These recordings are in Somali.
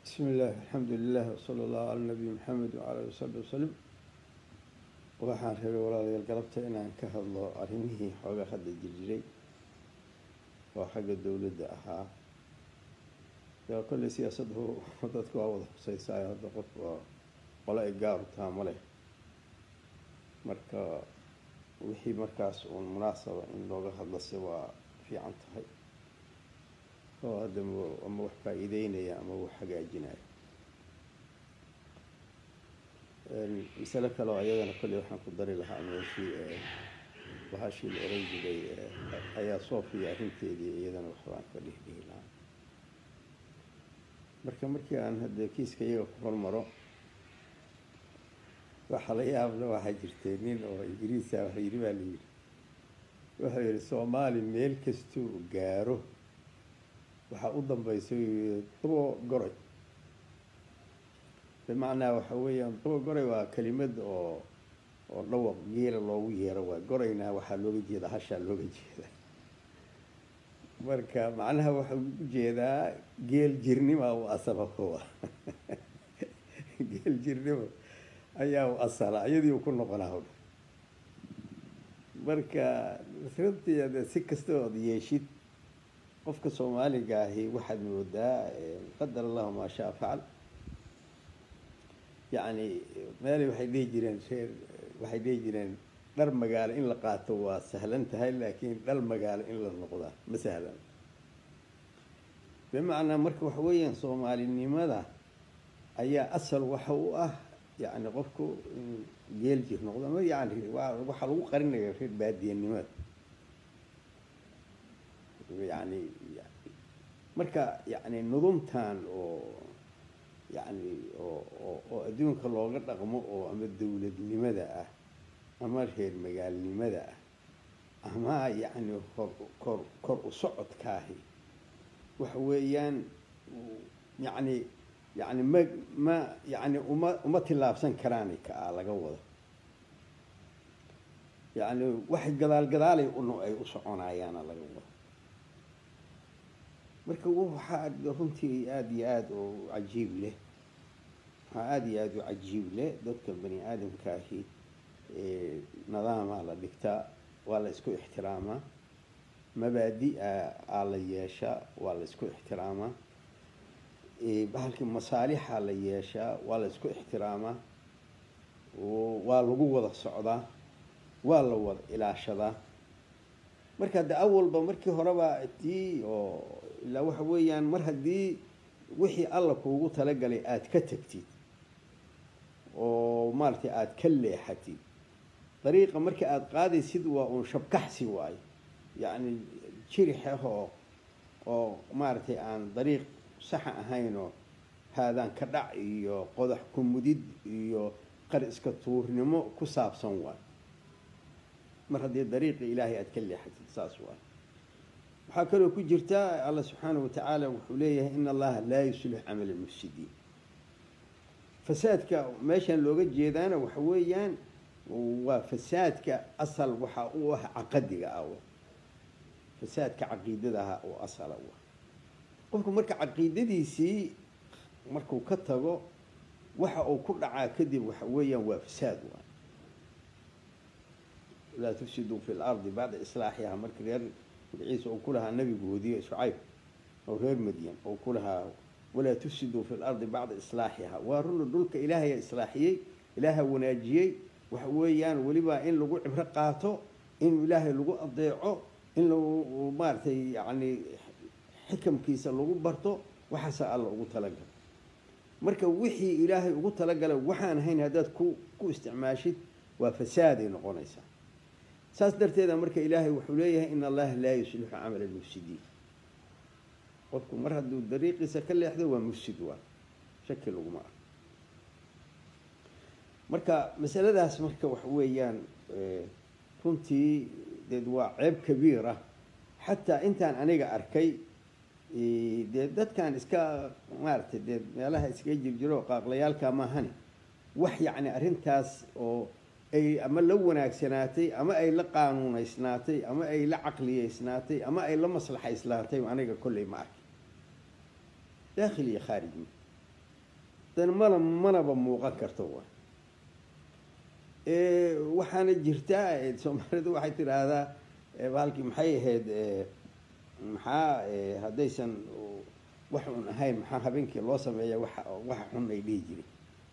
bismi illaahi alxamdu lilah wsala allahu cala nabiy maxamed wacala ali wasaxbi wasalim waxaan rabay walaalayaal galabta inaan ka hadlo arrimihii xoogaa hadda jirjiray oo xagga dowladda ahaa yaa kolley siyaasaddu dadka waa wada xuseysaayo hadda qof waa qole ay gaaru taha ma leh marka wixii markaas uun munaasaba in looga hadlase waa fiican tahay oo hadda ama wax faa-iideynaya ama wax hagaajinaya masale kale oo ayadana kolley waxaan ku dari lahaa meeshii bahashii la oran jiray ayaa soofiya arrinteedii iyadana waxbaan ka dhihdhihi lahaa marka markii aan hadda kiiska iyaga ku hormaro waxaa la yaabla waxaa jirtay nin oo ingiriisa wax yidhi baa la yidhi wuxuu yidhi soomaali meel kastuu gaaro waxaa u dambaysa dubo goray bimacnaa waxa weeyaan dubo goray waa kelimad oo oo dhawaq geela loogu yeero waa gorayna waxaa looga jeeda hashaa looga jeeda marka macnaha waxau ujeedaa geel jirnima u asala kuwa geel jirnimo ayaa u asala iyadii u ku noqonaa marka runtii si kasta ood yeeshid qofka soomaaliga ahi waxaad moodaa qadar allahu maa shaa facal yacni meelay waxay dhihi jireen reer waxay dhihi jireen dhar magaalo in la qaato waa sahlan tahay laakiin dhal magaalo in la noqdaa ma sahlan bimacnaa marka waxa weeyaan soomaalinimada ayaa asal waxa u ah yacni qofku geel jir noqdo ama yani waxaa lagu qarinaya reer baadiyanimada yani marka yani nudumtan oo yani oo oo adduunka looga dhaqmo oo ama dowladnimada ah ama reer magaalnimada ah ama yani hor kor kor u socodkaahi waxa weeyaan yani yani ma ma yani uma uma tillaabsan karaani ka ah laga wado yani wax gadaal gadaalay un ay u soconayaana laga wado marka waxaa runtii aada iyo aada u cajiib leh waxaa aada iyo aada u cajiib leh dadka bani aadamkaahi nadaamaa la dhigtaa waa la isku ixtiraamaa mabaadi-a aa la yeeshaa waa la isku ixtiraamaa bahalkii masaalixaa la yeeshaa waa la isku ixtiraamaa waa lagu wada socdaa waa la wada ilaashadaa marka hadda awalba markii horeba tii oo ilaa waxa weeyaan mar haddii wixii alla kuugu talagalay aada ka tagtid oo maaratay aada ka leexatid dariiqa marka aada qaadaysid waa uun shabkaxsi waayo yacni jirix ah oo oo maaragtay aan dariiq saxa ahaynoo haadaan ka dhac iyo qodax ku mudid iyo qar iska tuurnimo ku saabsan waayo mar haddii dariiqi ilaahay aada ka leexatid saas waayo waxaa kaloo ku jirta alla subxaana wa tacaala wuxuu leeyahay in allaha laa yuslix camal almufsidiin fasaadka meeshan looga jeedaana waxa weeyaan waa fasaadka asal waxa u ah caqadiga ah fasaadka caqiidadaha oo asala u ah qofku marka caqiidadiisii markuu ka tago waxa uu ku dhacaa kadib waxa weeyaan waa fasaad waa laa tufsiduu fi lardi bacda islaaxiha marka reer magaciisa uu ku lahaa nabigoodii shucayb oo reer madyan oo ku lahaa walaa tufsiduu fi lardi bacda islaaxiha waa runa dhulka ilaahaya islaaxiyey ilaaha wanaajiyey waxa weeyaan weliba in lagu cibro qaato in ilaahay lagu adeeco in lagu maaragtay yani xikamkiisa lagu barto waxaasa alla ugu talagala marka wixii ilaahay ugu talagalay waxaan ahayn haddaad ku ku isticmaashid waa fasaaday noqonaysaa saas darteeda marka ilaahay wuxuu leeyahay in allaha laa yuslixu camal almufsidiin qofku mar hadduu dariiqiisa ka leexdo waa mufsid waa shaki laguma ah marka masaladaas marka waxa weeyaan runtii deed waa ceeb kabiir ah xataa intaan aniga arkay dee dadkan iska maaragtay dee meelaha iskaga jirjiro qaaqlayaalka maahane wax yacni arrintaas oo ay ama la wanaagsanaatay ama ay la qaanuunaysnaatay ama ay la caqliyeysnaatay ama ay la maslaxayslaatay aniga kolley ma arki daakhil iyo khaarij dan mana manaba muuqan karto wa waxaana jirtaa soomaalidu waxay tidhaahdaa baalkii maxay ahayd maxaa haddaysan wax un ahayn maxaa habeenkii loo sameeya waxa waxa xun ay dhihi jireen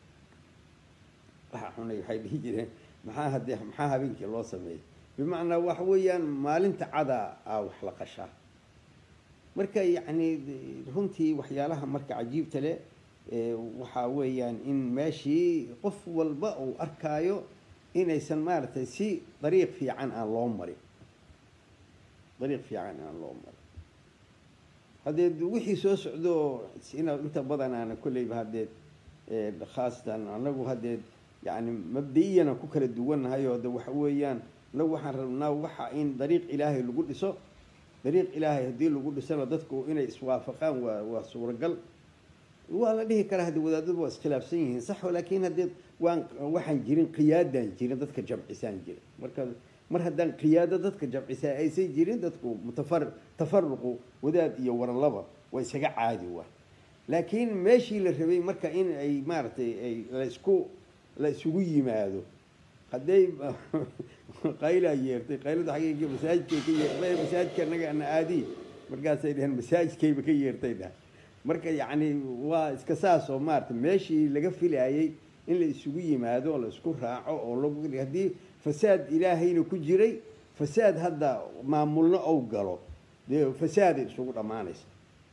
waxa xun ay waxay dhihi jireen maxaa haddii maxaa habeenkii loo sameeya bimacnaa waxa weeyaan maalinta cada a wax la qashaa marka yacni runtii waxyaalaha marka cajiibta leh waxaa weeyaan in meeshii qof walba uu arkaayo inaysan maaragtay si dariiq fiican aan loo marin dariiq fiican aan loo marin haddee wixii soo socdo ina inta badan aana kolleyba haddee khaasatan anagu haddee yani mabda-iyana ku kala duwannahay oo de waxa weeyaan anagu waxaan rabnaa waxa in dariiq ilaahay lagu dhiso dariiq ilaahay haddii lagu dhisana dadku inay iswaafaqaan waa waa suuragal waa la dhihi karaa haddii wadaadadu waa iskhilaafsan yihiin sax laakiin haddee waan waxaan jirin qiyaadaan jirin dadka jamcisaan jirin marka mar haddaan qiyaado dadka jamcisaa aysan jirin dadku mutafar tafaruqu wadaad iyo waralaba waa isaga caadi waa laakiin meeshii la rabay marka in ay maaragtay ay laisku la isugu yimaado hadday qaylaa yeertay qaylada xaggeyga masaajidkay ka yeer masaajidka anaga ana aadiy markaasay dhaheen masaajidkayba ka yeertay dhah marka yacni waa iska saas oo maarata meeshii laga filaayey in la isugu yimaado oo la isku raaco oo lagu haddii fasaad ilaahayna ku jiray fasaad hadda maamulno ou galo dee fasaaday isugu dhammaanaysa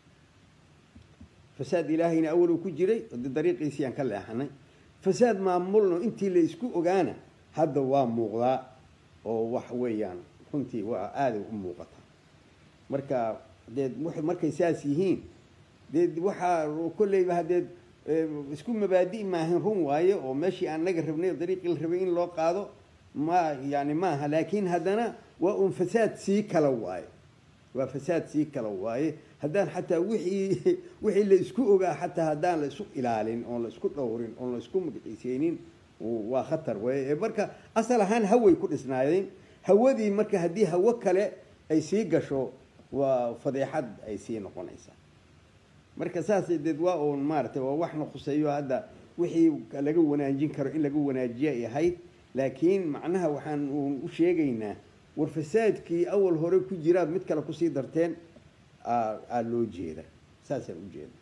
fasaad ilaahayna awal uu ku jiray de dariiqiisii aan ka leexanay fasaad maamulno intii la isku ogaana hadda waa muuqdaa oo wax weeyaan runtii waa aaday u muuqataa marka dee markay saas yihiin dee waxaa kolleyba haddee isku mabaadi' maahan run waaye oo meeshii aan naga rabnay oo dariiqii la rabay in loo qaado ma yani maaha laakiin haddana waa un fasaad sii kala waaye waa fasaad sii kala waaye haddaan xataa wixii wixii la isku ogaa xataa haddaan la isu ilaalin oon la isku dhowrin oon la isku magiciiseynin waa khatar wey marka asal ahaan haway ku dhisnaayeen hawadii marka haddii hawo kale ay sii gasho waa fadeexad ay sii noqonaysaa marka saas deed waa uun maaratay waa waxna khuseeyo hadda wixii laga wanaajin karo in laga wanaajiya ay ahayd laakiin macnaha waxaan uun u sheegaynaa war fasaadkii awal hore ku jiraad mid kale kusii darteen aa loo jeeda saasaan u jeeda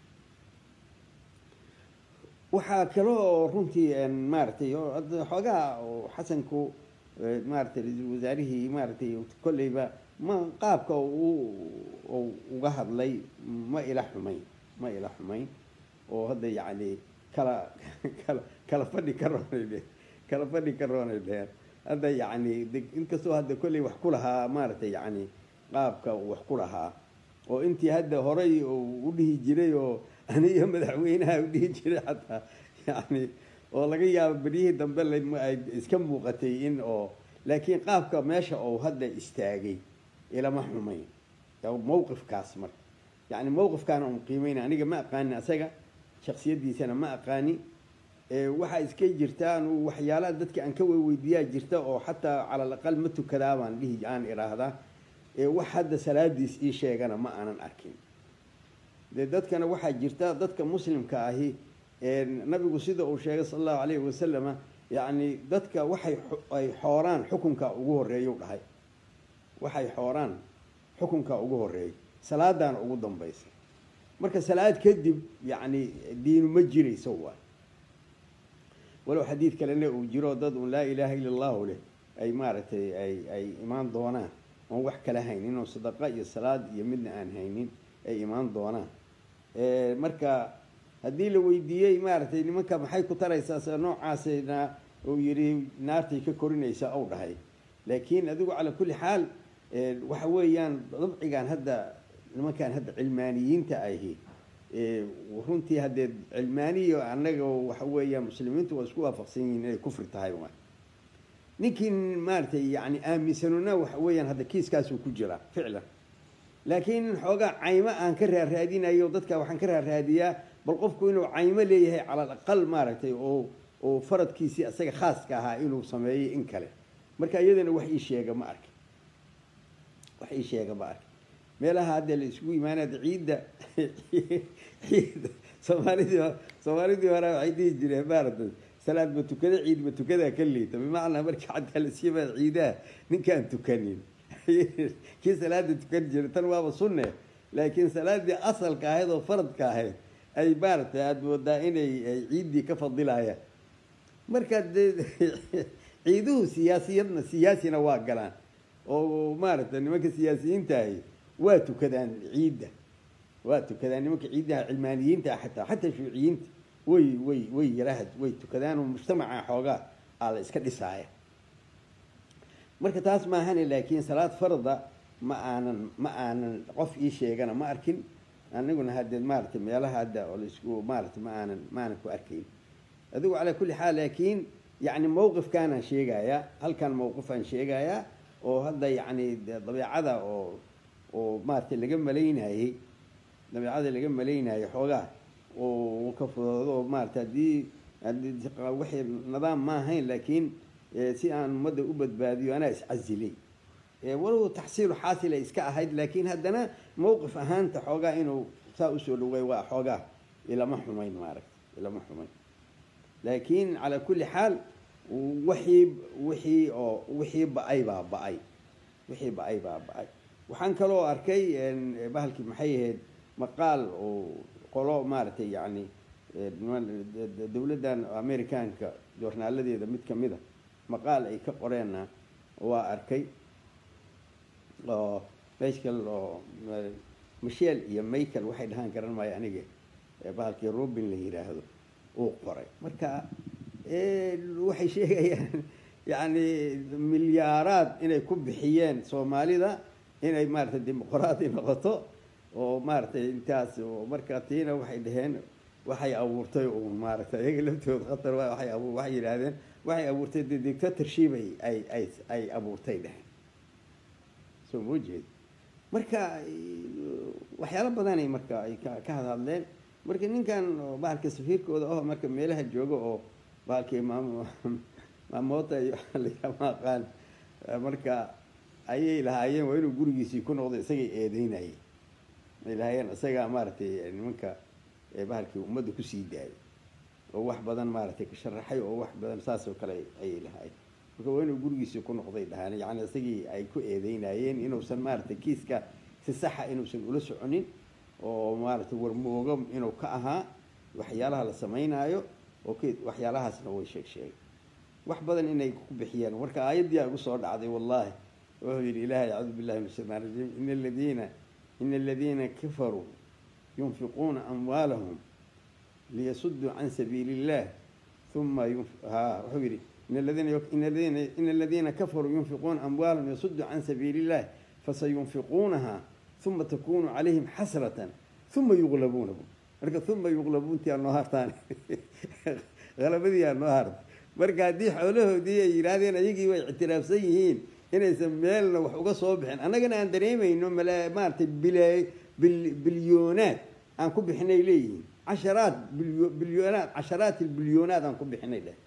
waxaa kale oo runtii maaragtay xoogaha xasanku maaratay ra-iisul wasaarihii maaratay kolleyba ma qaabka u uga hadlay ma ila xumayn ma ila xumayn oo hadda yacni kala kala kala fadhi ka roonay dheheen kala fadhi ka roonay dheheen hadda yacni inkastoo hadda kolley wax ku lahaa maaragtay yacni qaabka wax ku lahaa oo intii hadda horay u dhihi jiray oo aniyo madaxweynaha u dhihi jiray xataa yani oo laga yaabo beryihii dambe ay iska muuqatay in oo laakiin qaabka meesha oo hadda istaagay ilama xumayn mawqifkaas marka yani mawqifkaana un qiimayna aniga ma aqaanin asaga shaksiyadiisana ma aqaani waxaa iska jirtaan waxyaalaha dadka aan ka weydiiyaa jirta oo xataa cala alaqal ma tukadaa baan dhihi aan idhaahdaa wax hadda salaadiis ii sheegana ma aanan arkin dee dadkana waxaa jirta dadka muslimka ahi nabigu sida uu sheegay sala allahu alayhi wasalama yacni dadka waxay ay xooraan xukunka ugu horreeyau dhahay waxay xooraan xukunka ugu horreeya salaadaana ugu dambaysa marka salaad kadib yacni diinu ma jirayso waay walow xadiid kalena uu jiro dad un laa ilaaha illa allahu leh ay maaragtay ay ay imaan doonaan oon wax kala haynin oo sadaqa iyo salaad iyo midna aan haynin ay imaan doonaan marka haddii la weydiiyey maaragtay nimanka maxay ku taraysaa sida noocaasna uu yidhi naartay ka korinaysaa ou dhahay laakiin adigu calaa kulli xaal waxa weeyaan dabcigan hadda nimankan hadda cilmaaniyiinta ahi runtii haddee cilmaaniya annaga waxa weeyaan muslimiintu waa isku waafaqsan yihiin inay kufri tahay ninkii maaragtay yani aaminsanuna waxa weeyaan hadda kiiskaasuu ku jiraa ficlan laakiin xoogaa caymo aan ka raaraadinayo dadka waxaan ka raaraadiyaa bal qofku inuu caymo leeyahay cala alaqal maaragtay oo oo faradkiisii isaga khaaska ahaa inuu sameeyey in kale marka iyadana wax ii sheega ma arki wax ii sheega ma arki meelaha hadda la isugu imaanada ciidda ciidda soomaalidii soomaalidii hore waxay dhihi jireen maaragtay salaad ma tukada ciid ma tukadaa ka liita bimacnaa markii xataa la siimaa ciidaha ninkaan tukanin kii salaada tukan jira tan waaba sunne laakiin salaadii asalka ahayd oo faradka ahayd ay maaragtay aada moodaa inay ay ciiddii ka fadilayaan marka dee ciiduhu siyaasiyadna siyaasina waa galaan oo maaragtay nimanka siyaasiyiinta ahi waa tukadaan ciidda waa tukadaan nimanka ciiddaha cilmaaniyiinta ah xataa xataa shuuciyiinta way way way yarahad way tukadaan oo mujtamaca xoogaa aa la iska dhisaaya marka taas maahane laakiin salaad farda ma aanan ma aanan qof ii sheegana ma arkin aniguna haddee maaragtay meelaha hadda oo laisku maaragtay ma aanan ma aanan ku arkayn adigu calaa kulli xaal laakiin yacni mawqifkaanaan sheegayaa halkan mawqifaan sheegayaa oo hadda yacni dabeecada oo oo maaragtay laga malaynayey dabeecada laga malaynayay xoogaa oo ka fudoodo oo maarata haddii waxay nidaam ma ahayn laakiin si aan ummadda u badbaadiyo anaa iscasilay walow taxsiilu xaasilay iska ahayd laakiin haddana mawqif ahaanta xoogaa inuu saa usoo dhaway waa xoogaa ilama xumayn maaragta ilama xumayn laakiin calaa kulli xaal wixii wixii oo wixii ba-ay baa ba-ay wixii ba-ay baa ba-ay waxaan kaloo arkay bahalkii maxay ahayd maqaal oo qolo maaragtay yacni dowladdan amerikaanka joornaaladeeda mid ka mid a maqaal ay ka qoreenna waa arkay oo meshkal oo michel iyo michael waxay dhahaan garan maayo aniga bahalkii robin la yidhaahdo uu qoray marka waxay sheegayaan yacni milyaaraad inay ku bixiyeen soomaalida inay maaragtay dimuqraadi noqoto oo maaragtay intaas marka tiina waxay dhaheen waxay abuurtay uun maaragtay iyaga laftooda khatar waay abu waxay yidhaahdeen waxay abuurtay de dictatorship ay ay ay ay abuurtay dheheen soo moo jeed marka waxyaalo badanay marka ay ka ka hadhadleen marka ninkan bahalka safiirkooda aho marka meelaha jooga oo bahalkii maam maamoota iyo lama aqaan marka ayay lahaayeen waa inuu gurigiisii ku noqdo isagay eedeynayeen ay lahaayeen isagaa maaragtay nimanka bahalkii ummadda kusii daayay oo wax badan maaragtay ka sharaxay oo wax badan saas oo kale ayay lahaayeen marka waa inuu gurigiisii ku noqday dhahaan yacni isagii ay ku eedeynayeen inuusan maaragtay kiiska si saxa inuusan ula soconin oo maaragtay warmoogo inuu ka ahaa waxyaalaha la samaynaayo oo k waxyaalahaasna way sheeg sheegay wax badan inay ku bixiyeen marka aayaddii a igu soo dhacday wallahi wuxuu yidhi ilahay acuudu billahi min ashaytaan rajiim ina aladiina ina aladiina kafaruu yunfiquuna amwaalahum liyasuduu can sabiili illah uma ha wuxuu yidhi in aladiina ina aladiina ina aladiina kafaruu yunfiquuna amwaalahum liyasuduu can sabiili illah fasayunfiquunaha uma takunu calayhim xasratan uma yuqlabuuna marka uma yuqlabuuntii aa noo hartaan halabadii aa noo harta marka haddii xoolahoodii ay yidhaahdeen ayagii way ictiraafsan yihiin inaysan meelna wax uga soo bixin annagana aan dareemayno mala maaragtay bil bilyoonaad aan ku bixinay leeyihiin casharaad bilyo bilyoonaad casharaat bilyonaad aan ku bixinay dheh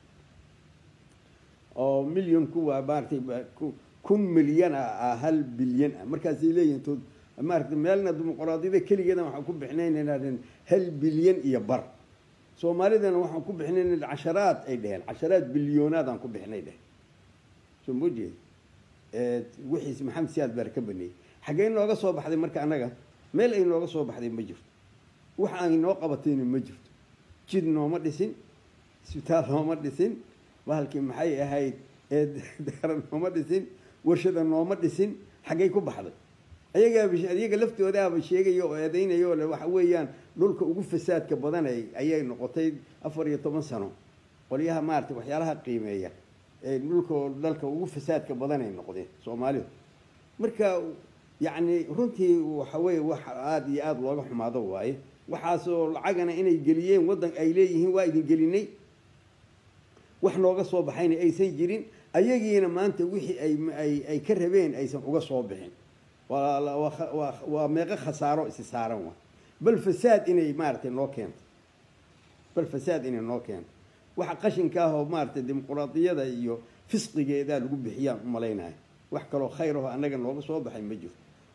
oo milyonku waa maaratay kun milyan ah hal bilyan ah markaasay leeyihiin tood maarata meelna dimuqraadiyada keligeedan waxaan ku bixinaynaynaa hal bilyan iyo bar soomaalidana waxaan ku bixinayna casharaad ay dheheen casharaad bilyoonaad aan ku bixinay dheh soo moo jeed wixiis maxamed siyaad baar ka baneeyey xaggee nooga soo baxday marka annaga meel ay nooga soo baxday ma jirto wax ay noo qabatayna ma jirto jid nooma dhisin isbitaal nooma dhisin bahalkii maxay ahayd daara nooma dhisin warshada nooma dhisin xaggay ku baxday ayagaa ayaga laftoodaaba sheegaya oo eedeynaya oo le waxa weeyaan dhulka ugu fasaadka badan ayay noqotay afar iyo toban sano qolyaha maarata waxyaalaha qiimeeya ee dhulka dalka ugu fasaadka badan ay noqdeen soomaalidu marka yacni runtii waxa weeye wax aada iyo aada looga xumaado waaye waxaasoo lacagana inay geliyeen waddan ay leeyihiin waa idin gelinay wax nooga soo baxayna aysan jirin ayagiina maanta wixii ay ay ka rabeen aysan uga soo bixin waa meeqo khasaaro isi saaran wa bal fasaad inay maaragtay noo keento bal fasaad inay noo keento waxa qashinka ah oo maaragtay dimuquraadiyada iyo fisqigeedaa lagu bixiyaan u malaynayo wax kaloo khayr aho annaga nooga soo baxay ma jirto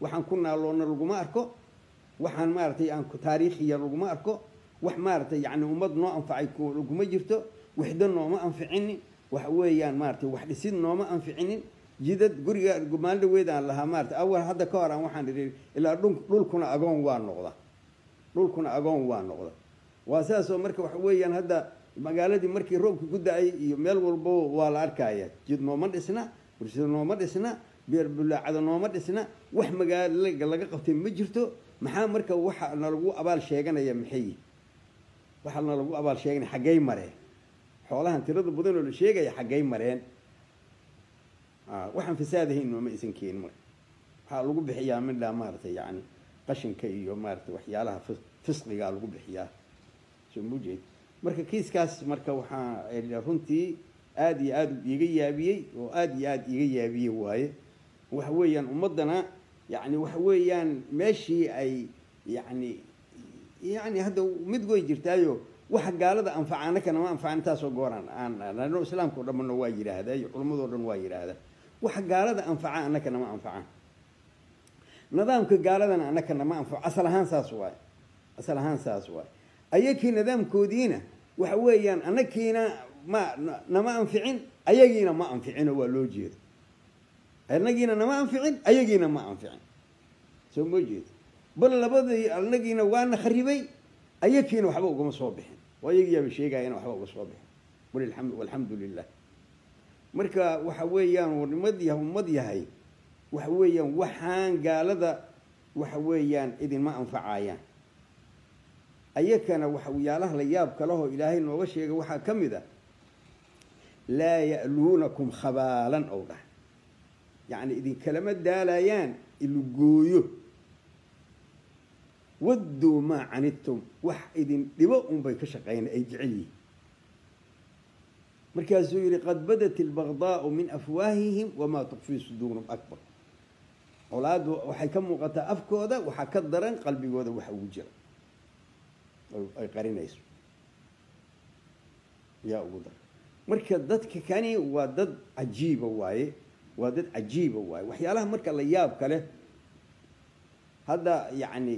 waxaan ku naaloonna laguma arko waxaan maaragtay aan taariikhiya laguma arko wax maaragtay yacni ummad noo anfacay laguma jirto wixdo nooma anficinin waxa weeyaan maaragtay wax dhisid nooma anficinin jidad guriga maalin dhaweed aan lahaa maarata awal hadda ka hor aan waxaan idhi ilaa dhulkuna agoon waa noqda dhulkuna agoon waa noqda waa sidaasoo marka waxa weeyaan hadda magaaladii markii roobka ku da-ay iyo meel walbo waa la arkaya jid nooma dhisna bulshada nooma dhisna beerbulaacada nooma dhisna wax magaalo laga qabtay ma jirto maxaa marka waxa nalagu abaal sheeganaya maxay waxaa nalagu abaal sheeganaya xaggay mareen xoolahan tirada badan oo la sheegaya xaggay mareen waxaan fasaadahayn nooma isan keenin marka waxaa lagu bixiyaa midhaa maaragtay yani qashinka iyo maaratay waxyaalaha fisqigaa lagu bixiyaa soo mujeed marka kiiskaas marka waxaa runtii aada iyo aada iiga yaabiyey oo aada iyo aada iiga yaabiyey waaye waxa weeyaan ummaddana yani waxa weeyaan meeshii ay yani yani hadda mid way jirtaayo waxa gaalada anfaca annakana ma anfaca intaasoo gooraan aan islaamka o dhanbana waa yidhaahdaa iyo culammadoo dhan waa yidhaahdaa waxa gaalada anfaca annakana ma anfacaan nidaamka gaaladana annakana ma anfaco asal ahaan saas waaye asal ahaan saas waaye ayakii nidaamkoodiina waxa weeyaan annakiina ma nama anficin ayagiina ma anficino waa loo jeedo annagiina nama anficin ayagiina ma anficin soo moo jeedo bal labadii annagiina waana kharibay ayakiina waxba ugama soo bixin oo ayagiyaaba sheegayana waxba uga soo bixin walilxamdu walxamdu lilah marka waxa weeyaan warnimad yahay ummad yahay waxa weeyaan waxaan gaalada waxa weeyaan idinma anfacayaan ayakana waxyaalaha la yaab kalehoo ilaahay nooga sheegay waxaa ka mid a laa ya'luunakum khabaalan ow dhah yacni idinkalama daalayaan ilugooyo wadduu maa canidtum wax idin dhibo unbay ka shaqeyna ay jecel yihiin markaasuu yidhi qad badat albagdaau min afwaahihim wamaa tukfii suduurum akbar colaaddu waxay ka muuqataa afkooda waxaa ka daran qalbigooda waxa ugu jira ay qarinayso yaa ugu daran marka dadka kani waa dad cajiiba waaye waa dad cajiiba waaye waxyaalaha marka la yaab kale hadda yacni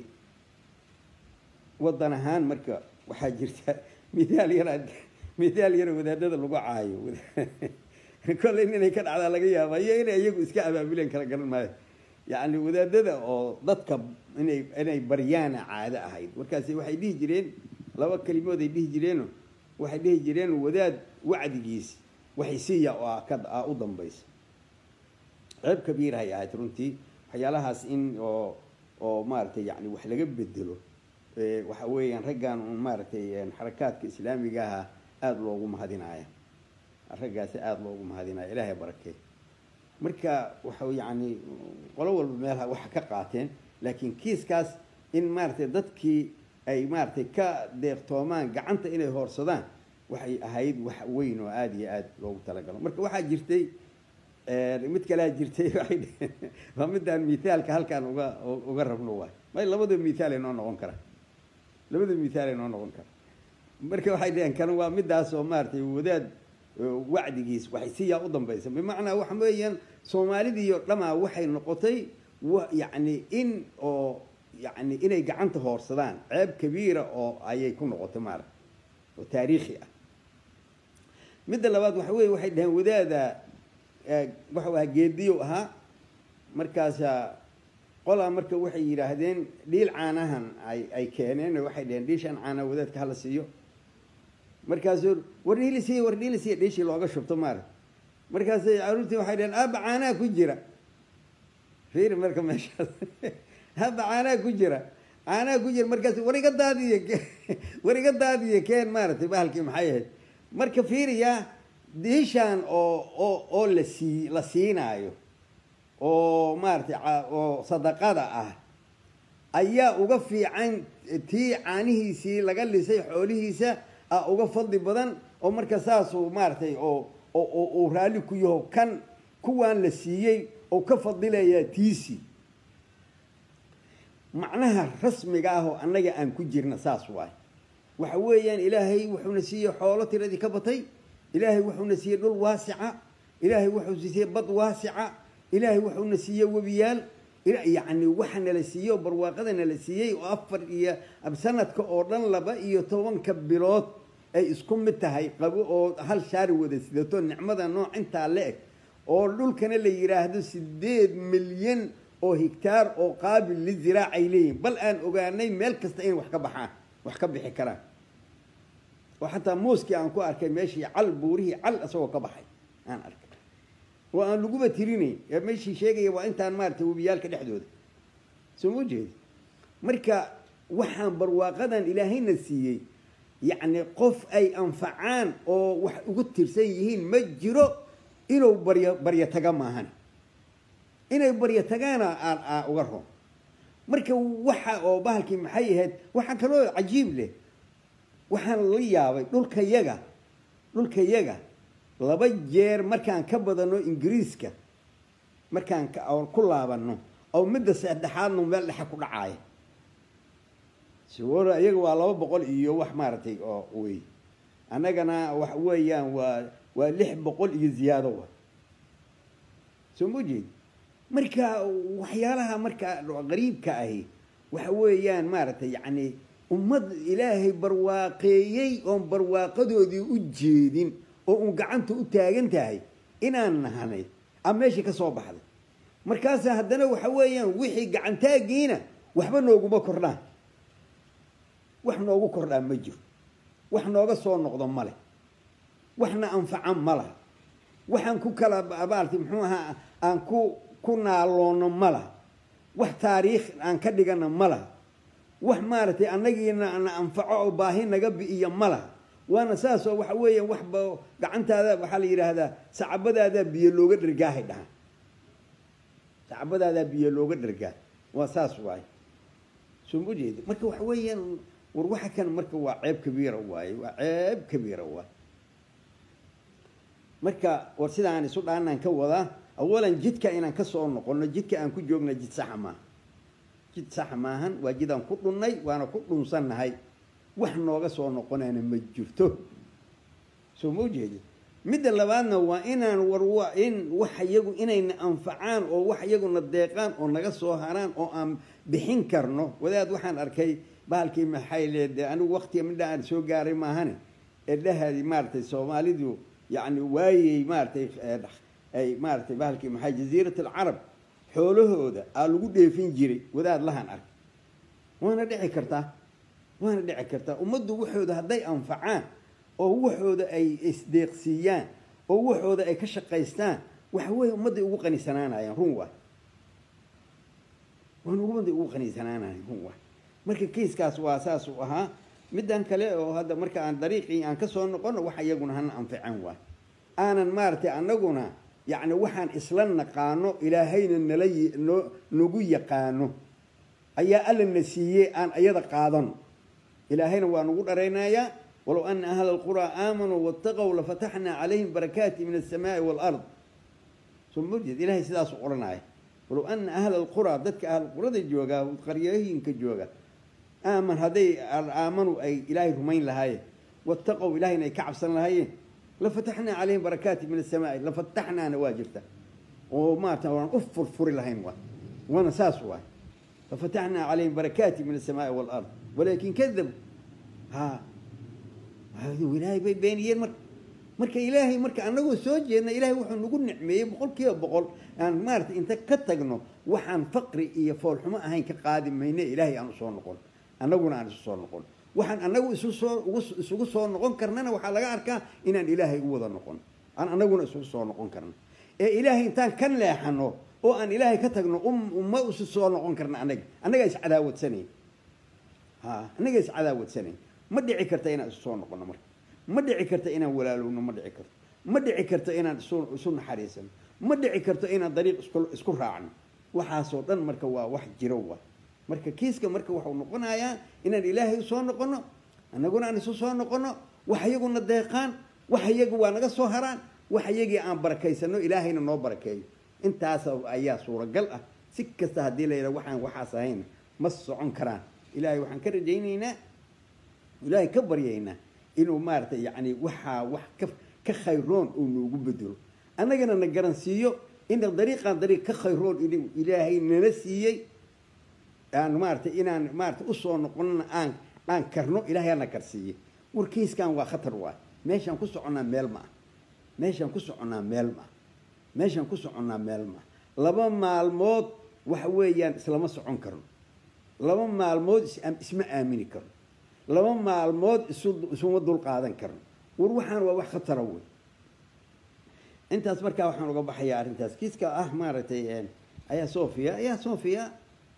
waddan ahaan marka waxaa jirta mithaal yaraa mithaal yara wadaadada lagu caayo kolley inay ka dhacdaa laga yaaba iyo inay iyagu iska abaabuleen kala garan maayo yacni wadaadada oo dadka inay inay baryaana caado ahayd markaasi waxay dhihi jireen laba kelimood ay dhihi jireeno waxay dhihi jireen wadaad wacdigiis waxay siiya oo ka a u dambaysa ceeb kabiirahay ahayd runtii waxyaalahaas in oo oo maaragtay yani wax laga bedelo waxa weeyaan raggan un maaragtay xarakaadka islaamiga aha aada loogu mahadinaya raggaasi aada loogu mahadinaya ilaahay barakee marka waxa yani qolo walba meelha waxa ka qaateen laakiin kiiskaas in maaragtay dadkii ay maaragtay ka deeqtoomaan gacanta inay hoorsadaan waxay ahayd wax weyn oo aada iyo aada loogu talagalo marka waxaa jirtay mid kalea jirtay waay waa midaan mithaalka halkaan uga uga rabno waay may labada mithaal ay noo noqon karaan labada mithaal ay noo noqon karaan marka waxay dhaheen kan waa midaas oo maaragtay wadaad wacdigiis waxay siyaa u dambaysa bimacnaa waxa weeyaan soomaalidiiyo dhamaa waxay noqotay yacni in oo yani inay gacanta hoorsadaan ceeb kabiira oo ayay ku noqotay maaragta oo taariikhi ah midda labaad waxa weye waxay dhaheen wadaada waxau ahaa geediyow ahaa markaasa qolaa marka waxay yidhaahdeen dhiil caanahan ay ay keeneen waxay dhaheen dhiishan caana wadaadka hala siiyo markaasuu war dhiili siiya war dhiili siiya dhiishii looga shubto maaragta markaasay caruurtii waxay dhaheen aaba caanaha ku jira fiiri marka meeshaas aaba caanaha ku jira caanaha ku jira markaas war iga daadiye war iga daadiye keen maaragtay bahalkii maxay ahayd marka fiiriyaa diishaan oo oo oo la sii la siinaayo oo maaragtay oo sadaqada ah ayaa uga fiican tii caanihiisii laga lisay xoolihiisa a uga fadli badan oo marka saasuu maaragtay oo oo uu raalli ku yaho kan kuwaan la siiyey oo ka fadilayaa tiisii macnaha rasmiga ah oo annaga aan ku jirna saas waay waxa weeyaan ilaahay wuxuuna siiyey xoolo tiradii ka batay ilaahay wuxuuna siiyey dhul waasica ilaahay wuxuu siiyey bad waasica ilaahay wuxuuna siiyey webiyaal yacni waxa nala siiyey oo barwaaqada nala siiyey oo afar iyo sanadka oo dhan laba iyo tobanka bilood ay isku mid tahay qabo oo hal shaari wada sidato nicmada nooc intaa la eg oo dhulkana la yidhaahdo sideed milyan oo higtaar oo qaabil liziraac ay leeyihin bal aan ogaanay meel kasta inay wax ka baxaan wax ka bixi karaan oo xataa mooskii aan ku arkay meeshii cal buurihii cal isagoo ka baxay aan arkay oo aan laguba tirinayn ee meeshii sheegaya waa intaan maaragtay webiyaalka dhexdooda soo ma jeedi marka waxaan barwaaqadan ilaahayna siiyey yacni qof ay anfacaan oo wax ugu tirsan yihiin ma jiro inuu baryo baryo taga maahan inay baryo tagaana aan aan uga ron marka waxa oo bahalkii maxay ahayd waxaa kaloo cajiib leh waxaan la yaabay dhulka yaga dhulka yaga laba jeer markaan ka badano ingiriiska markaan ku laabano oo midda saddexaadnu meel dhexe ku dhacaaya sawora iyaga waa laba boqol iyo wax maaragtay oo wey annagana wax weeyaan waa waa lix boqol iyo ziyaado wa soo ma jeedi marka waxyaalaha marka qariibka ahi waxa weeyaan maaragtay yacni ummad ilaahay barwaaqeeyey oon barwaaqadoodii u jeedin oo uun gacanta u taagan tahay inaan nahanay a meeshii ka soo baxday markaasa haddana waxa weeyaan wixii gacantaagiina waxba nooguma kordhaan wax noogu kordhaa ma jiro wax nooga soo noqdo ma leh waxna anfacan ma laha waxaan ku kala abaalti muxuu ahaa aan ku ku naaloonno ma laha wax taariikh aan ka dhigana ma laha wax maaragtay annagiina na anfaco oo baahi naga bi'iyo ma laha waana saas oo waxa weeyaan waxba gacantaada waxaa la yidhaahdaa sacabadaadaa biyo looga dhergaahay dhahaan sacabadaadaa biyo looga dhergaa waa saas waaye soo ma jeedi marka waxa weeyaan war waxa kan marka waa ceeb kabiira waaye waa ceeb kabiira waaye marka war sidaan isu dhaanaan ka wadaa awalan jidka inaan ka soo noqono jidka aan ku joogna jid saxa maaha jid saxa maahan waa jid aan ku dhunnay waana ku dhunsannahay wax nooga soo noqonayna ma jirto soo ma ujeedi midda labaadna waa inaan war in wax iyagu inayna anfacaan oo wax iyaguna deeqaan oo naga soo haraan oo aan bixin karno wadaad waxaan arkay bahalkii maxay leede anigu waktiga midha aan soo gaaray maahane ee dhahadi maaragtay soomaalidu yacni waayey maaratay ay maaratay bahalkii maxay jaziirat alcarab xoolahooda aa lagu dheefin jiray wadaad lahan ark waana dhici kartaa waana dhici kartaa ummaddu waxooda hadday anfacaan oo waxooda ay isdeeqsiiyaan oo waxooda ay ka shaqaystaan waxa weeye ummadday ugu qanisanaanayaan run waa waan ummadday ugu qanisanaanayan run waa marka kiiskaas waa saas uu ahaa middan kale oo hadda marka aan dariiqii aan ka soo noqono waxa iyaguna hana anfican waay aanan maaragtay annaguna yacni waxaan isla naqaano ilaahayna nala no nagu yaqaano ayaa alla na siiyey aan iyada qaadano ilaahayna waa nagu dharaynayaa walow ana ahla alquraa aamanuu waataqow lafataxnaa calayhim barakaati min alsamaai waalard soo marjeed ilahay sidaasuu odhanaya walow ana ahla alquraa dadka ahlulqurada joogaa qaryooyinka jooga aaman hadday aamanu ay ilaahay rumayn lahaayeen waataqow ilahayna ay ka cabsan lahaayeen lafataxnaa calayhim barakaati min asamaai lafataxnaana waa jirta oo maarata waan u furfuri lahayn waa waana saas waay lafataxnaa calayhim barakaati min asamaai waalard walaakin kadabu ha ilaahay bay beeniyeen marka marka ilaahay marka anagoo soo jeedna ilahay wuxuu nagu nicmeeyey boqol kiiba boqol aan maarata inta ka tagno waxaan faqri iyo foolxumo ahayn ka qaadi mayne ilaahay aan usoo noqon annaguna aan isu soo noqon waxaan anagu isu soo isugu soo noqon karnana waxaa laga arkaa inaan ilaahay u wada noqon aan anaguna isugu soo noqon karna ee ilaahay intaan ka leexano oo aan ilaahay ka tagno uma isu soo noqon karna anaga annagaa iscadaawadsanayn ha annagaa iscadaawadsanayn ma dhici karta inaan isu soo noqono marka ma dhici karta inaan walaalowno ma dhici karto ma dhici karto inaan isu naxariisano ma dhici karto inaan dariiq isku raacno waxaasoo dhan marka waa wax jiro wa marka kiiska marka waxau noqonayaa inaan ilaahay usoo noqono annaguna aan isu soo noqono wax iyaguna deeqaan wax iyagu waa naga soo haraan wax iyagii aan barakaysano ilaahayna noo barakeeyo intaas ayaa suuragal ah si kasta haddii la yidhaha waxaan waxaas ahayn ma socon karaan ilaahay waxaan ka rajaynaynaa ilaahay ka baryaynaa inuu maaragtay yacni waxaa wax ka ka khayroon uu noogu bedelo annagana na garansiiyo ina dariiqan dariiq ka khayroon inuu ilaahay nala siiyey aan maaratay inaan maarata usoo noqonana aan aan karno ilaahay ana karsiiyey warkiiskan waa khatar waay meeshaan ku soconnaa meel ma ah meeshaan ku soconnaa meel ma ah meeshaan ku soconnaa meel ma ah laba maalmood waxa weeyaan islama socon karno laba maalmood isma aamini karno laba maalmood isu isuma dul qaadan karno war waxaan waa wax khatara wey intaas markaa waxaan uga baxayaa arrintaas kiiska ah maaragtay ayaa sofia ayaa sofia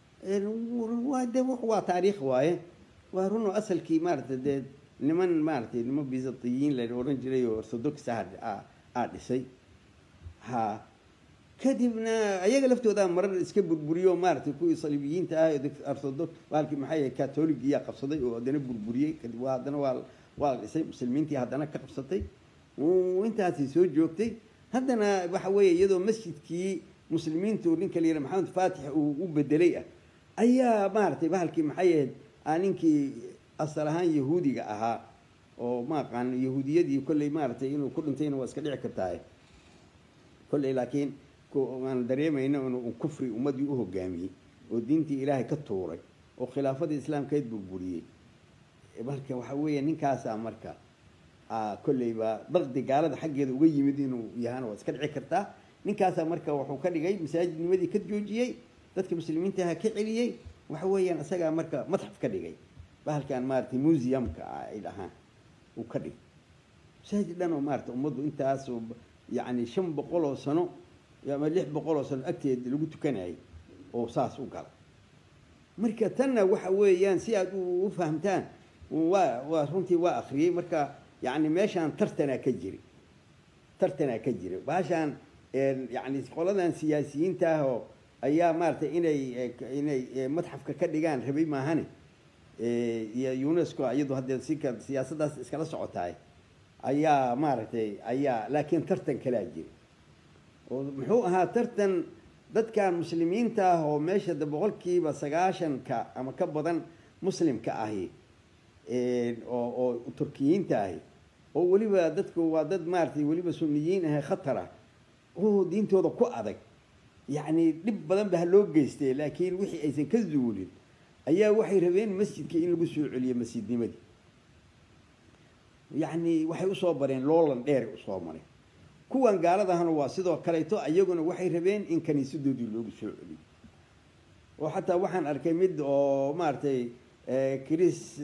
waa de waa taariikh waaye waa runoo asalkii maaragtay dee niman maaragtay niman bizatiyiin la odhan jiray oo orthodox ah aa dhisay ha kadibna ayaga laftooda marar iska burburiyo maaragtay kuwii saliibiyiinta ah orthodox baalkii maxay yahay catoligiyaa qabsaday oo haddana burburiyey kadib waa haddana waa waa la dhisay muslimiintii haddana ka qabsatay intaasi soo joogtay haddana waxa weeye iyadoo masjidkii muslimiintu ninka la yidhaha maxamed faatix uu u bedelay ah ayaa maaragtay bahalkii maxay ahayd ninkii asal ahaan yahuudiga ahaa oo ma aqaan yahuudiyadii kolley maaragtay inuu ku dhintayna waa iska dhici kartaa kolley laakiin aan dareemayno inuu kufri ummadii u hogaamiyey oo diintii ilaahay ka tuuray oo khilaafadii islaamkeed burburiyey marka waxa weeye ninkaasaa marka kolleyba daqdi gaalada xaggeeda uga yimid inuu yahana waa iska dhici kartaa ninkaasaa marka wuxuu ka dhigay masaajidnimadii ka joojiyey dadka muslimiintaha ka celiyey waxa weeyaan isagaa marka madxaf ka dhigay bahalkan maaratay museumka ah ay dhahaan uu ka dhigay masaajid dhan oo maarata ummaddu intaas yacni shan boqol oo sano ama lix boqol oo sano agteeda lagu tukanayay oo saas u gala marka tanna waxa weeyaan si aad u fahamtaan waa waa runtii waa akriyey marka yacni meeshaan tartanaa ka jiri tartanaa ka jira baashaan yacni qoladan siyaasiyiinta ah oo ayaa maaratay inay inay madxafka ka dhigaan rabay maahane iyo unesco iyadu haddee sika siyaasaddaas iskala socotaay ayaa maaragtay ayaa laakiin tartan kalaa jira oo muxuu ahaa tartan dadkan muslimiinta ah oo meesha de boqolkiiba sagaashanka ama ka badan muslimka ahi oo oo turkiyiinta ahi oo weliba dadku waa dad maaratay weliba suniyiin ahe khatar ah oo diintooda ku adag yacni dhib badan ba ha loo geystay laakiin wixii aysan ka zuulin ayaa waxay rabeen masjidka in lagu soo celiyo masjidnimadii yacni waxay usoo bareen loolan dheeray usoo mareen kuwan gaaladahana waa sidoo kaleeto iyaguna waxay rabeen in kaniisadoodii loogu soo celiyo oo xataa waxaan arkay mid oo maaragtay chris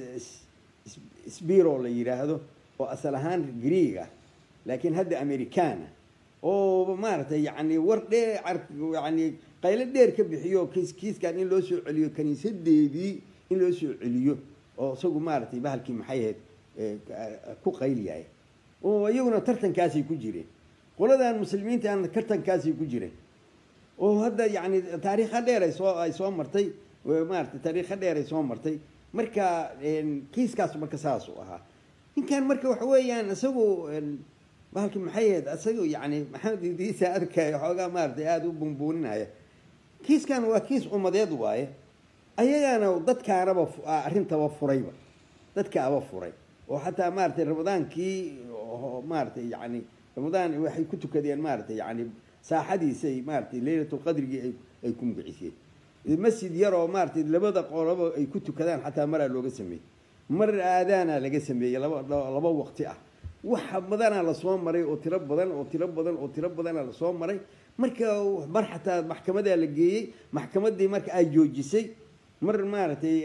sbiro la yidhaahdo oo asal ahaan greega laakiin hadda americana oo maaragtay yani war dheer yani qaylo dheer ka bixiyo kiis kiiskan in loo soo celiyo kaniisadeedii in loo soo celiyo oo isagu maaragtay bahalkii maxay ahayd ku qayliyahay oo iyaguna tartankaasay ku jireen qoladan muslimiintaana tartankaasay ku jireen oo hadda yani taariikha dheer ay soo ay soo martay maaragtay taariikha dheer ay soo martay marka kiiskaas marka saas u ahaa ninkan marka waxa weeyaan isagu bahalki maxay ahayd isaga yani maxamed idriisa arkaya xoogaa maaratay aada u bunbuuninaya kiiskan waa kiis umadeed waaye ayagana dadkaanaba arrintaba furayba dadkaaba furay oo xataa maaratay ramadaankii maaratay yani ramadaan waxay ku tukadeen maaratay yani saaxadiisay maaratay leylatulqadrigii ay ay ku magaciseen masjid yaroo maaratay labada qoloba ay ku tukadaan xataa maraa looga sameeyey mar aadaana laga sameeyey laba laba waqti ah waxa badanaa lasoo maray oo tiro badan oo tiro badan oo tiro badana lasoo maray marka mar xataa maxkamadaa la geeyey maxkamadii marka aa joojisay mar maaragtay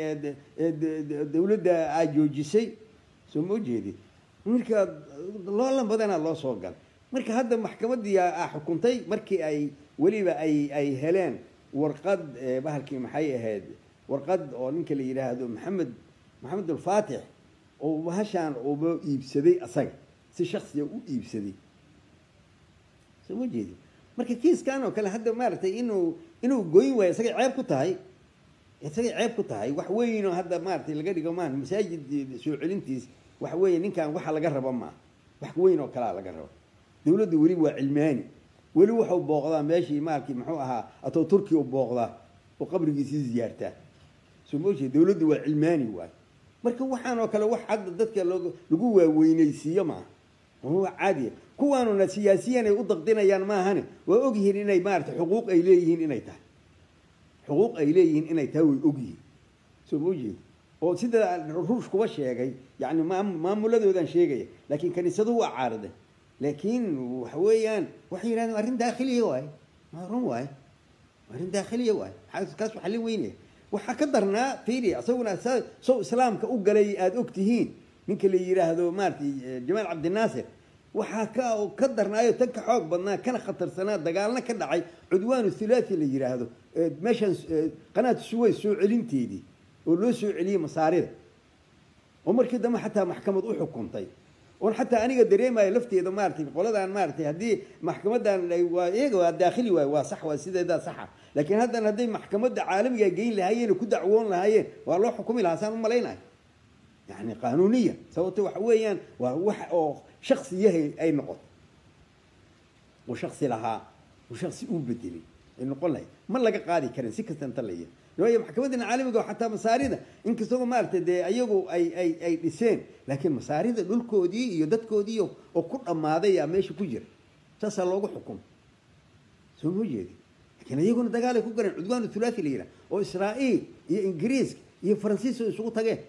dawladda aa joojisay soo ma ujeedi marka loolan badanaa loo soo galay marka hadda maxkamadii aa xukuntay markii ay weliba ay ay heleen warqad bahalkii maxay ahayd warqad oo ninka la yidhaahdo maxamed maxamed alfaatix oo bahashaan uba iibsaday asaga si shaksiga u iibsaday soo ma jeedi marka kiiskan oo kale hadda maaragtay inuu inuu goyn waayo isagay ceeb ku tahay isagay ceeb ku tahay wax weynoo hadda maaratay laga dhigo maan masaajid soo celintiis waxa weeye ninkan waxa laga raba maa wax weyn oo kalea laga raba dawladda weli waa cilmaani weli waxau booqdaa meeshii maarkii muxuu ahaa atoo turkiya u booqdaa oo qabrigiisii ziyaartaa soo ma jeedi dawladda waa cilmaani waay marka waxaan oo kale wax hadda dadka log lagu waaweynaysiiyo maaha waa caadiya kuwaanuna siyaasiyan ay u daqdinayaan maahane waa ogyihiin inay maarata xuquuq ay leeyihiin inay tahay xuquuq ay leeyihiin inay tahay way ogyihiin soo ma ujeedi oo sida ruush kuba sheegay yani maamuladoodan sheegaya laakiin kaniisaduhu waa caariday laakiin waxa weeyaan waxay yidhahdeen arrin daakhiliya waay run waay arrin daakhiliya waay kaas waxaa la weynaya waxaa ka darnaa fiiri isaguna sow islaamka u galay aada og tihiin ninka la yidhaahdo maaratay jamaal cabdinaasir waxaa ka ka darnaayo tan ka xoog badnaa kana khatarsanaa dagaalna ka dhacay cudwaanu thulathi la yidhaahdo meeshaan qanaat suway soo celinteedii oo loo soo celiyey masaarida oo markii dambe xataa maxkamad u xukuntay oon xataa aniga dareemayo lafteeda maaratay qoladan maaratay haddii maxkamadan waa iyaga waa daakhili waay waa sax waa sideedaa saxa laakiin haddana hadday maxkamadda caalamiga geyn lahaayeen oo ku dacwoon lahaayeen waa loo xukumi lahaa saan u malaynayo yani qaanuuniya sababto waxa weeyaan waa wax oo shaksiyahay ay noqoto oo shaksi lahaa oo shaksi uu bedelay ay noqon lahayd ma laga qaadi karin si kasta inta laya waayo maxkamaddan caalamiga xataa masaarida inkastoo maaragtay dee ayagu ay ay ay dhiseen laakiin masaarida dhulkoodii iyo dadkoodii oo ku dhammaaday yaa meesha ku jira saasaa loogu xukumay soo ma jeedi laakiin iyaguna dagaalay ku galeen cudwaanu thulathi la yidhaha oo israa'iil iyo ingiriiska iyo faransiis oo isugu tageen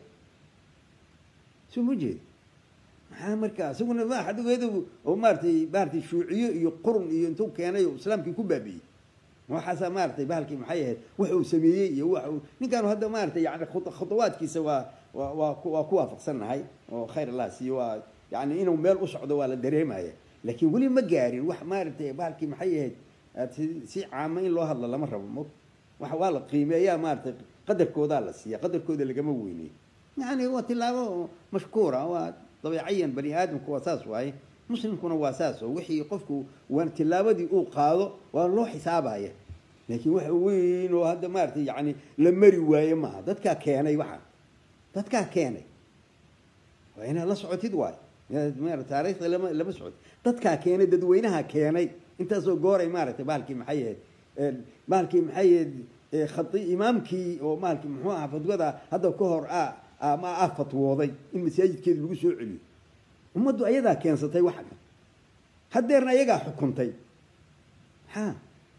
soo ma jeedi maxaa markaa isaguna ma xadhigeedu oo maaratay maaratay shuuciyo iyo qurun iyo intuu keenay oo islaamkii ku baabi'iyey waxaasaa maaratay bahalkii maxay ahayd wax uu sameeyey iyo wax uu ninkaanu hadda maaratay yani khudawaadkiisa waa waa waa waa ku waafaqsannahay oo khayr allah siiyo waa yani inuu meel u socdo waa la dareemaya laakiin weli ma gaarin wax maaratay bahalkii maxay ahayd si si caama in loo hadlo lama rabo mo wa waa la qiimeeyaa maaratay qadarkoodaa la siiya qadarkooda lagama weyney yani waa tilaabo mashkuura waa dabeecayan bani aadamku waa saas waaye muslimkuna waa saas oo wixii qofku waan tilaabadii uu qaado waa loo xisaabaya laakiin waxa weyn oo hadda maaratay yani la mari waaye maaha dadkaa keenay waxa dadkaa keenay waa inaad la socotid waay taariikhda lama lama socotid dadkaa keenay dadweynaha keenay intaasoo gooray maaratay bahalkii maxay ahayd bahalkii maxay ahayd khai imaamkii oo maalkii muxuu ahaa fadwada hadda ka hor a ma ah fatwooday in masaajidkeeda lagu soo celiyo ummaddu ayadaa keensatay waxa kan haddeerna ayagaa xukuntay maxaa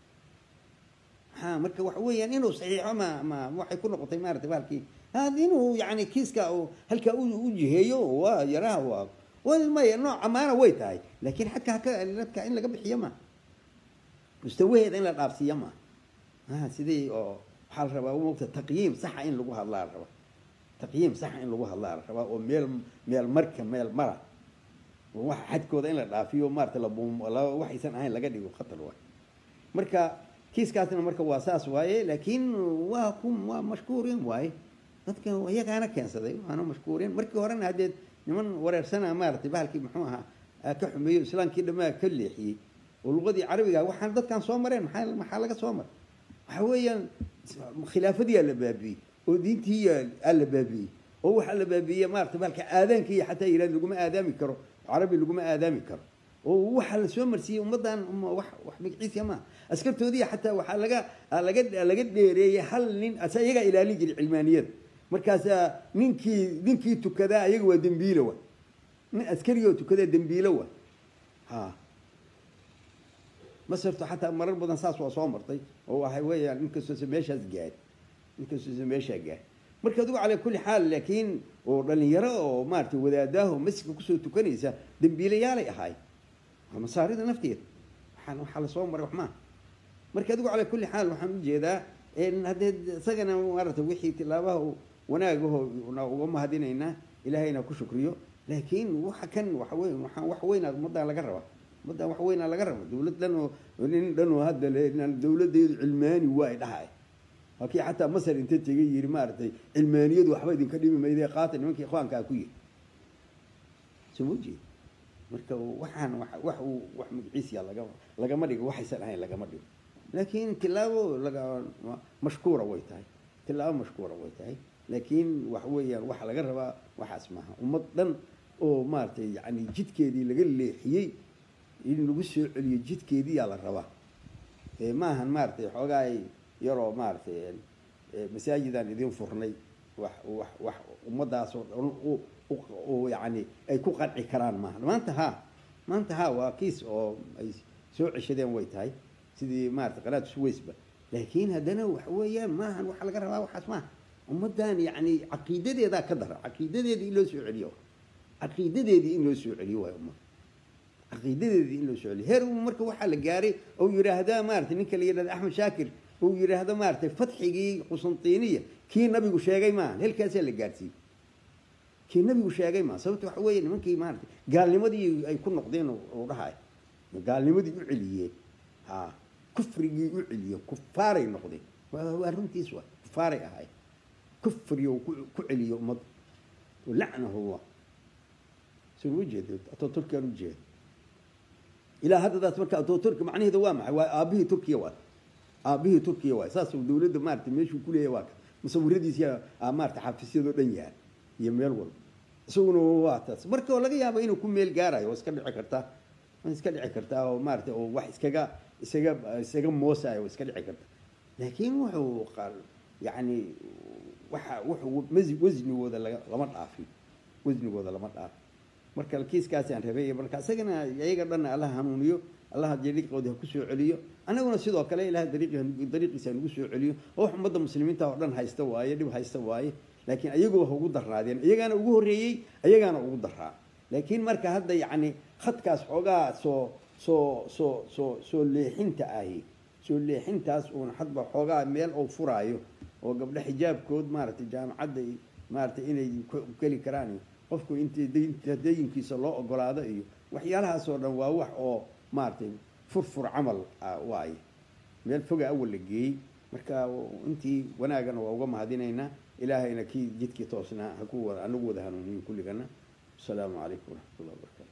maxaa marka waxa weeyaan inuu saxiixo ma ma waxay ku noqotay maaratay bahalkii inuu yani kiiska halkaa u jiheeyo waa yaraha waa maya nooc amaana way tahay laakiin xadka haka dadka in laga bixiyo ma mustawaheeda in la dhaafsiiyo ma sidii oo waxaa la rabaa mogta taqyiim saxa in lagu hadlaa la rabaa taqyiim saxa in lagu hadlaa la rabaa oo meel meel marka meel mara waxa xadkooda in la dhaafiyo maarata waxaysan ahayn laga dhigo khatar waay marka kiiskaasna marka waa saas waaye laakiin waa ku waa mashkuurin waaye dadka iyagaana keensaday waana mashkuurin markii horena haddee niman wareersana maaratay bahalkii muxuu ahaa ka xumeeyo islaamkii dhamaa ka leexiyey oo luqadii carabiga waxaan dadkan soo mareen maxaa maxaa laga soo maray waxa weeyaan khilaafadiyaa la baabi'iyey oo diintii aa la baabi'iyey oo waxaa la baabi'iyey maarata bahalka aadaanka iyo xataa yihahd laguma aadaami karo carabi laguma aadaami karo oo waxaa la soo marsiiyey ummaddan wax wax magaciisa maaha askartoodii xataa waxaa laga laga laga dheereeyey hal nin asa iyagaa ilaalin jiray cilmaaniyada markaasaa ninkii ninkii tukadaa ayaga waa dembiilo wa nin askariga oo tukadaa dembiilo wa ha masarto xataa marar badan saas waa soo martay oo waxa weeyaan ninkastoose meeshaas gaari ninkastoose meeshaa gaari marka adigu calaa kulli xaal laakiin oo dhalinyaro oo maaratay wadaadaaho masjidka kusoo tukanaysa dembiilayaalay ahaay waa masaarida nafteeda waxaa waxaa lasoo maray wax maaha marka adigu calaa kulli xaal waxaan ujeedaa haddee isagana maarata wixii tilaabaha wanaagaho uga mahadinaynaa ilaahayna ku shukriyo laakiin waxa kan waxa weyn waxaan wax weynaa ummaddan laga rabaa ummaddan wax weynaa laga raba dawlad dhan oo nin dhan oo hadda dawladdeedu cilmaani waa dhahay halkii xataa masar inta tegay yiri maaragtay cilmaaniyadu waxba idinka dhimi mayde qaata nimankii ikhwaankaa ku yiri soo ma jeed marka waxaan wax uu wax magaciisiya laga lagama dhigo waxaysan ahayn lagama dhigo laakiin tilaabo laga mashkuura way tahay tilaabo mashkuura way tahay laakiin wax weeyaan waxa laga rabaa waxaas maaha ummad dhan oo maaragtay yani jidkeedii laga leexiyey in lagu soo celiyo jidkeediyaa la rabaa maahan maaratay xoogaay yaroo maaratay masaajidaan idin furnay wax wax wax ummadaasoo dhan yani ay ku qanci karaan maaha maanta ha maanta ha waa kiis oo ay soo ceshadeen way tahay sidii maarata qanaad suwaysba laakiin haddana waxa weeyaan maahan waxa laga rabaa waxaas maaha ummaddan yacni caqiidadeedaa ka dara caqiidadeedii in loo soo celiyo caqiidadeedii in loo soo celiyo waay ummad caqiidadeedii in loo soo celiyo heer marka waxaa la gaaray ou yidhaahdaa maarata ninka la yidhahda axmed shaakir uu yidhaahdo maaragtay fatxigii qusantiniya kii nabigu sheegay maaha halkaasaa la gaarsiiyey kii nabigu sheegay maaha sababta waxa weeye nimankii maaragtay gaalnimadii ay ku noqdeen uu dhahay gaalnimadii u celiyeen ha kufrigii u celiyeen kufaaray noqdeen waa runtiis waa kufaaray ahay kufriyo ku celiyo ummadda lacnahu allah soo ujeedo atooturkaan ujeeda ilaa haddadaas marka atooturka macnaheeda waa maxay waa aabihii turkiya waa aabihii turkiya waay saas dawladda maarata meeshuu kuleeyahy waa ka musawiradiisa maarata xafiisyadoo dhan yahay iyo meel walba isaguna waa taas marka laga yaaba inuu ku meel gaarayo waa iska dhici kartaa waa iska dhici kartaa oo maarata oo wax iskaga isaga isaga moosayo waa iska dhici karta laakiin wuxuu qaal yacni waxa wuxuu wasnigooda lama dhaafin wasnigooda lama dhaafin marka kiiskaasaan rabay marka isagana iyaga dhanna allaha hanuuniyo allaha dariiqoodi ha ku soo celiyo annaguna sidoo kale ilaha dariiqiisa nagu soo celiyo oo wax ummadda muslimiinta oo dhan haysta waaye dhib haysta waaye laakiin ayaguba ha ugu daraadeen iyagaana ugu horreeyey ayagaana ugu daraa laakiin marka hadda yacni khadkaas xoogaa soo soo soo soo soo leexinta ahi soo leexintaas uun hadba xoogaa meel oo furaayo oo gabdho xijaabkood maaragtay jaamacadda maaragtay inay geli karaan qofku inta dayinkiisa loo ogolaado iyo waxyaalahaasoo dhan waa wax oo maaragtay furfur camal waaye meel foga awal la geeyey marka intii wanaagana waa uga mahadinaynaa ilaahayna kii jidkii toosnaa haku anagu wada hanuuniyo kulligana asalaamu calaykum waraxmat ullah wabarakatu